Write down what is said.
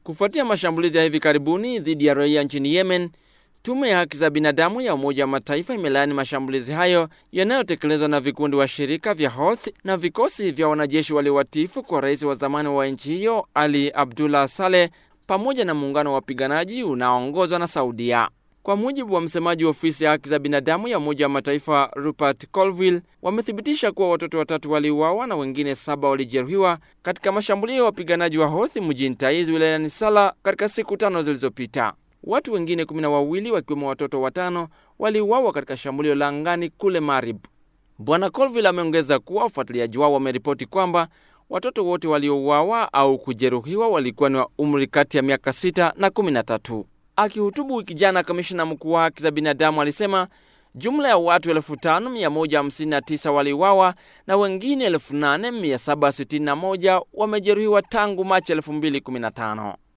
Kufuatia mashambulizi ya hivi karibuni dhidi ya raia nchini Yemen, tume ya haki za binadamu ya Umoja wa Mataifa imelaani mashambulizi hayo yanayotekelezwa na vikundi wa shirika vya Houthi na vikosi vya wanajeshi waliowatifu kwa rais wa zamani wa nchi hiyo Ali Abdullah Saleh pamoja na muungano wa wapiganaji unaoongozwa na Saudia. Kwa mujibu wa msemaji wa ofisi ya haki za binadamu ya Umoja wa Mataifa Rupert Colville, wamethibitisha kuwa watoto watatu waliuawa na wengine saba walijeruhiwa katika mashambulio ya wapiganaji wa Houthi mjini Taiz wilayani Sala katika siku tano zilizopita. Watu wengine kumi na wawili wakiwemo watoto watano waliuawa katika shambulio la angani kule Marib. Bwana Colville ameongeza kuwa wafuatiliaji wao wameripoti kwamba watoto wote waliouawa au kujeruhiwa walikuwa ni wa umri kati ya miaka sita na kumi na tatu. Akihutubu wiki jana, kamishina mkuu wa haki za binadamu alisema jumla ya watu 5159 waliuawa na wengine 8761 wamejeruhiwa tangu Machi 2015.